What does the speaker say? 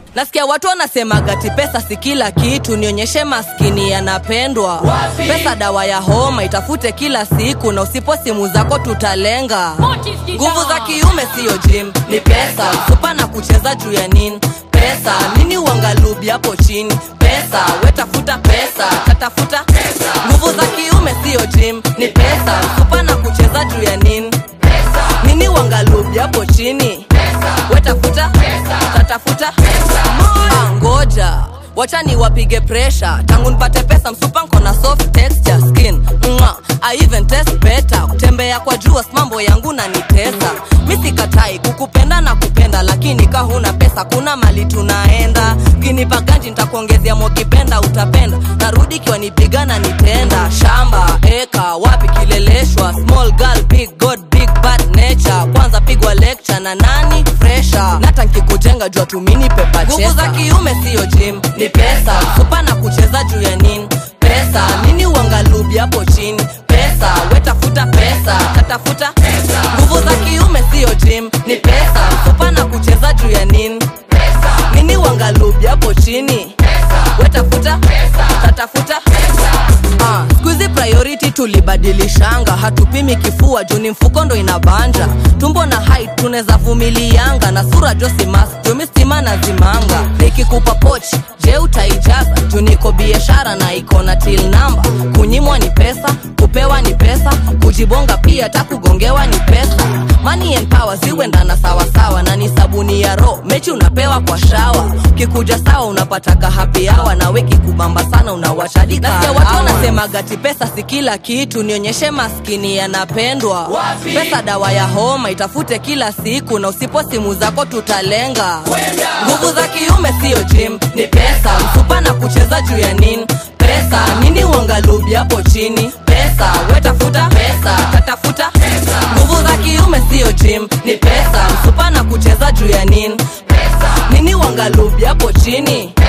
nasikia watu wanasema gati pesa si kila kitu nionyeshe maskini yanapendwa pesa dawa ya homa itafute kila siku na usipo simu zako tutalenga nguvu za kiume siyo jim ni pesa supa na kucheza juu ya nini pesa nini uangalubi hapo chini pesa wetafuta pesa tatafuta nguvu za kiume siyo jim ni pesa supa na kucheza juu ya nini nini uangalubi hapo chini wetafuta tatafuta Ah, ngoja wacha ni wapige presha tangu nipate pesa msupa nko na soft texture skin Mwa, I even test better kutembea kwa jua mambo yangu na nitesa mi sikatai kukupenda na kupenda lakini ka huna pesa kuna mali tunaenda kinipa ganji nitakuongezea mokipenda utapenda narudi kiwa nipigana nitenda shamba eka wapi kileleshwa small girl big god big bad nature kwanza pigwa lecture na nani fresha nata nkikujenga jua tumini pepa nguvu za kiume siyo jim ni pesa supa na kucheza juu ya nini pesa nini uangalubi hapo chini pesa wetafuta pesa tatafuta nguvu za kiume siyo jim ni pesa supa na kucheza juu ya nini nini uangalubi hapo chini wetafuta tatafuta Ah, skuizi priority tulibadilishanga hatupimi kifua juu ni mfuko ndo inabanja tumbo na height tunaweza vumilianga na sura josimas jumi stima na zimanga nikikupa pochi je utaijaza juu niko biashara na iko na til namba kunyimwa ni pesa kupewa ni pesa kujibonga pia hata kugongewa ni pesa money and power ziwendana sawasawa na ni sabuni ya ro mechi unapewa kwa shawa kikuja sawa unapataka happy hour na weki kubamba sana unawachadika Nasikia watu wanasema gati pesa si kila kitu nionyeshe maskini yanapendwa pesa dawa ya homa itafute kila siku na usipo simu zako tutalenga nguvu za kiume siyo jim ni pesa msupa na kucheza juu ya nini pesa nini uangalubi hapo chini pesa wetafuta pesa tatafuta nguvu za kiume siyo jim ni pesa msupa na kucheza juu ya nini nini uangalubi hapo chini